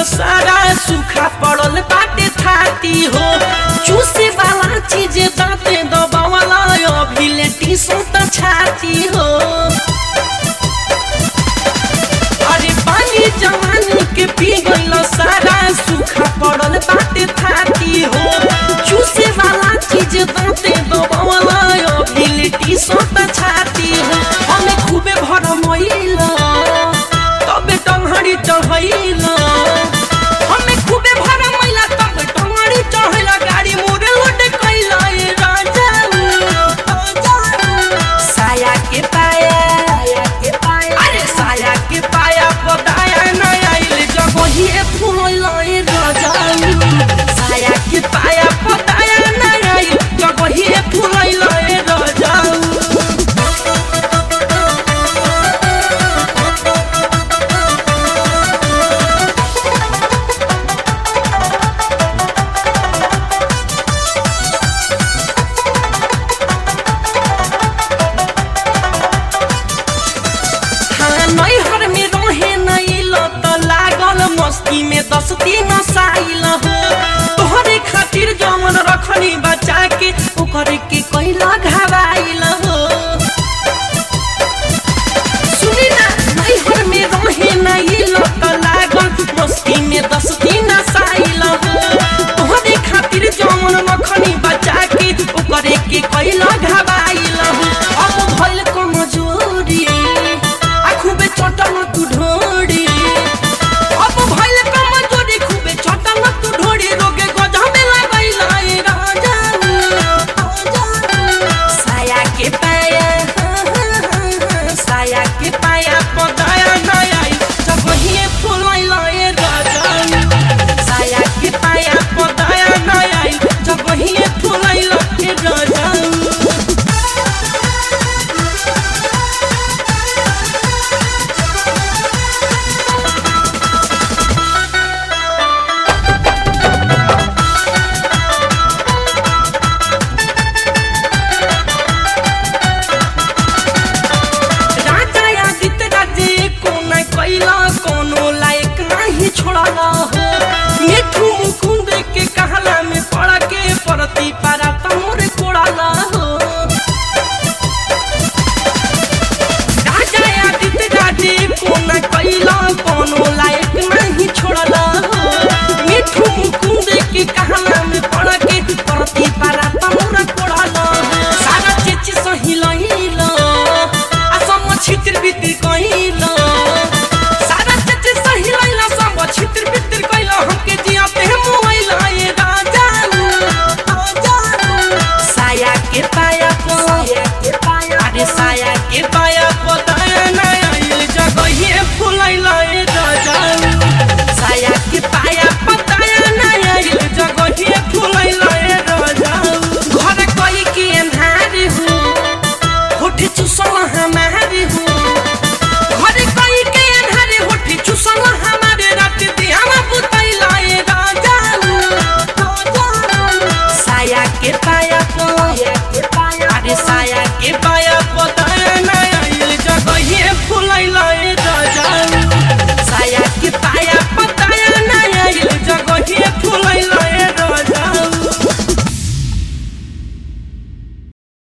सारा सूखा पड़ल बाटे थाती हो चूसे वाला चीज दांते दबावला अभी लेटी सोता छाती हो अरे पानी जवानी के पी गइल सारा सूखा पड़ल बाटे थाती हो चूसे वाला चीज दांते दबावला अभी लेटी सोता छाती हो हमें खूबे भर मइला तबे टंगड़ी चढ़ैला हमें खूबे भर मइला तबे टंगड़ी चढ़ैला गाड़ी मोरे लोट कैला ए राजा साया के पाया अरे साया के पाया पताया न आइल जगही फूल ए राजा साया के पाया पताया न आइल जगही फूल ए राजा हाँ नैहर में रहे नैल त लागल मस्ती में दस दिन साइल हो तोहरे खातिर जवन रखनी बचा के ओकर के